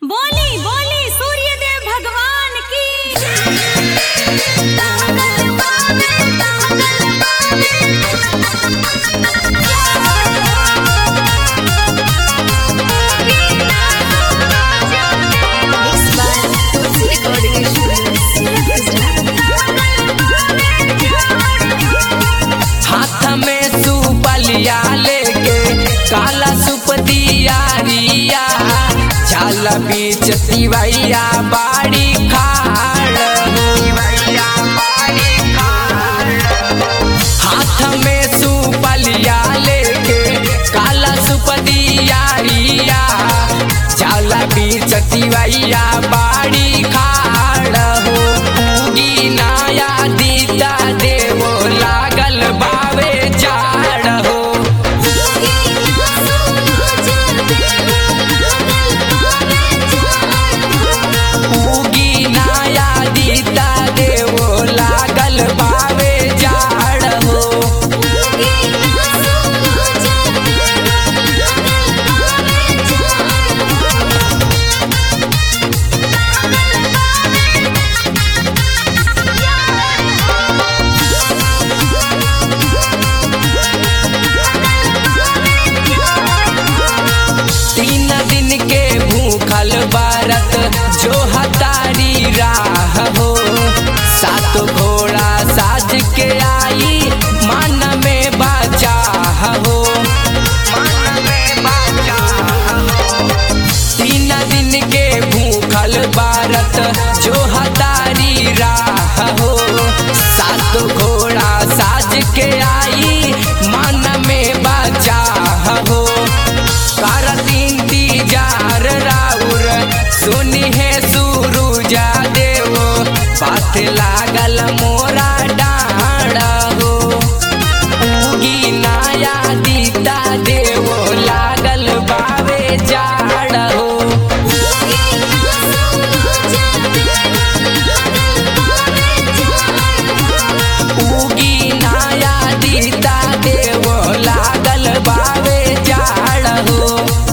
बोली बोली सूर्यदेव भगवान की हाथ में सुपलिया लेके काला सुपदिया रिया चाल बीच तिवैया बाड़ी खाड़ हाथ में सुपलिया लेके काला सुपदिया रिया चाल बीच तिवैया बाड़ी खाड़ हो उगी नाया दीता देवो लागल बावे जाड़ हो उगी नाया दीता देवो लागल बावे जाड़ हो तीन दिन के भूखल बारत जो हतारी राह हो सात घोड़ा साज के आई मन में बाचा हो तीन दिन के भूखल बारत जो हतारी राह हो सात घोड़ा साज के आई मन में बाचा हो करत इंतजार राउर सुनी है सुरुजा देव पाथ लागल मोरा डाढ़ हो उगी नाया दीता देव लागल बावे जाड़ हो उगी नाया दीता देव लागल बावे जाड़ हो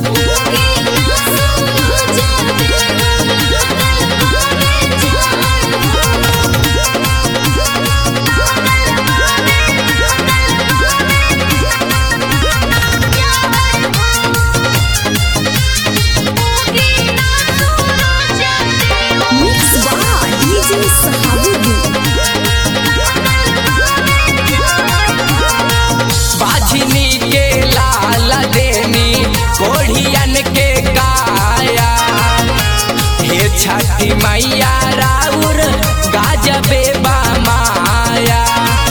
मिक्स बाय डीजे सहाबुद्दीन बाझनी के लाल देनी कोढ़ियन के काया हे छठी मैया राउर गाजबे बा माया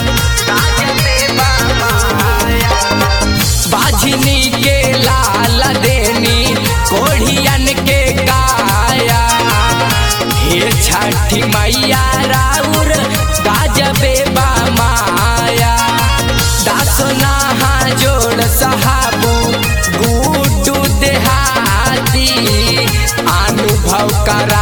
बाझनी के लाल देनी कोढ़ियन के काया हे छठी मैया राउर गाजबे बा माया दासो नहा जोड़ सहाबू गुड्डू देहाती अनुभव करा